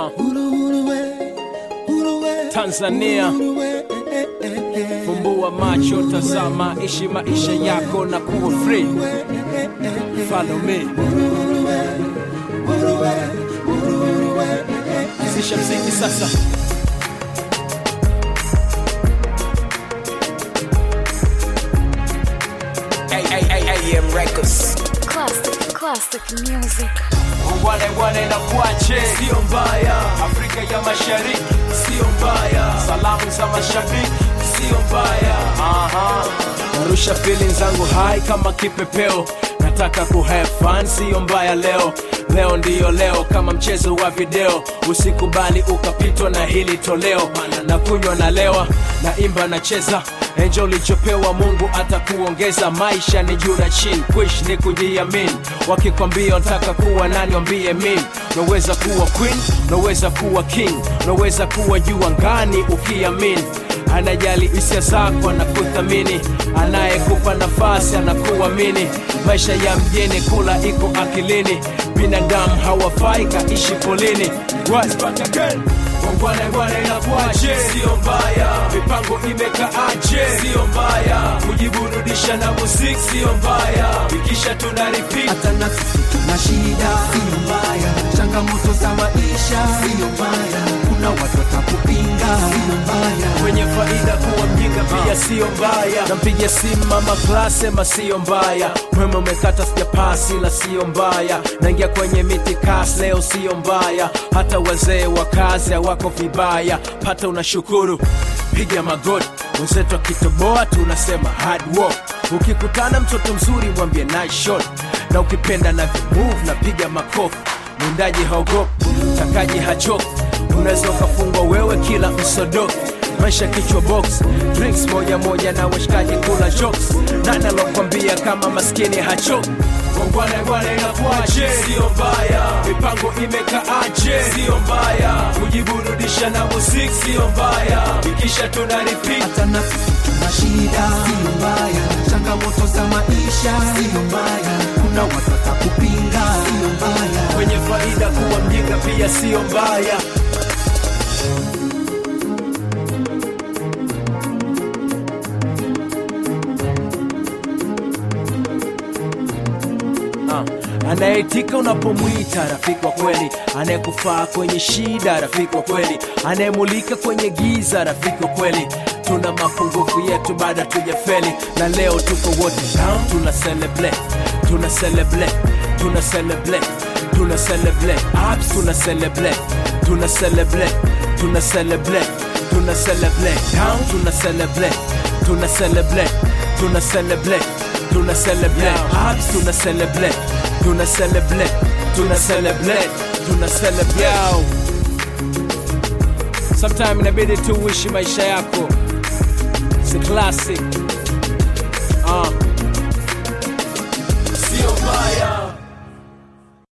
Uh, Tanzania, fumbua macho, tazama, ishi maisha yako na kuwa free. Follow me. Zisha mziki sasa. AM Records. Classic, classic music. Wane wane na kuache, sio mbaya. Afrika ya Mashariki, sio mbaya. Salamu za mashabiki, sio mbaya. Aha. Narusha feeling zangu high kama kipepeo, nataka ku have fun, sio mbaya leo. Leo ndiyo leo, kama mchezo wa video, usikubali ukapitwa na hili toleo. Na kunywa na lewa, na imba na cheza enjo ulichopewa Mungu atakuongeza. Maisha ni juu na chini, kuishi ni kujiamini. Wakikwambia unataka kuwa nani, wambie mimi. Unaweza kuwa queen, unaweza kuwa king, unaweza kuwa juu angani ukiamini. Anajali hisia zako, anakuthamini, anayekupa nafasi anakuamini. Maisha ya mjini, kula iko akilini, binadamu hawafai kaishi polini. Rise back again. Wangwana ngwana inakuaje? Sio mbaya. Mipango imekaaje? Sio mbaya. Kujiburudisha na muziki sio mbaya. Ikisha tuna repeat. hata na sisi tuna shida, sio mbaya. Changamoto za maisha, sio mbaya. Kuna watu watakupinga, sio mbaya. Kwenye faida kuwa mjinga pia sio mbaya. Nampigia simu mama class sema sio mbaya. Mwema umekata sijapasi la sio mbaya. Naingia kwenye miti kas leo sio mbaya. Hata wazee wa kazi hawako vibaya. Pata unashukuru, piga magoti. Wenzetu akitoboa tunasema hard work. Ukikutana mtoto mzuri mwambie nice shot, na ukipenda na move na piga makofi. Mwindaji haogopi, mtakaji hachoki, unaweza ukafungwa wewe kila msodoki maisha kichwa box drinks moja moja na washikaji kula jokes nani alokwambia kama maskini hachoki Wangwana ngwana inakuaje? Sio mbaya. Mipango imekaaje? Sio mbaya. Kujiburudisha na muziki sio mbaya. Ikisha tuna repeat. hata na sisi tuna shida, sio mbaya. Changamoto za maisha, sio mbaya. Kuna watu watakupinga, sio mbaya. Kwenye faida kuwa mjinga pia sio mbaya. Ah, anayeitika unapomwita rafiki wa kweli, anayekufaa kwenye shida rafiki wa kweli, anayemulika kwenye giza rafiki wa kweli. Tuna mapungufu yetu baada tujafeli, na leo tuko wote down, tuna celebrate, tuna celebrate, tuna celebrate, tuna celebrate, ups, tuna celebrate, tuna celebrate, tuna celebrate, tuna celebrate, down, tuna celebrate, tuna celebrate, tuna celebrate tuna celebrate ups tuna celebrate tuna celebrate tuna celebrate tuna celebrate sometime inabidi tu uishi maisha yako si classic uh.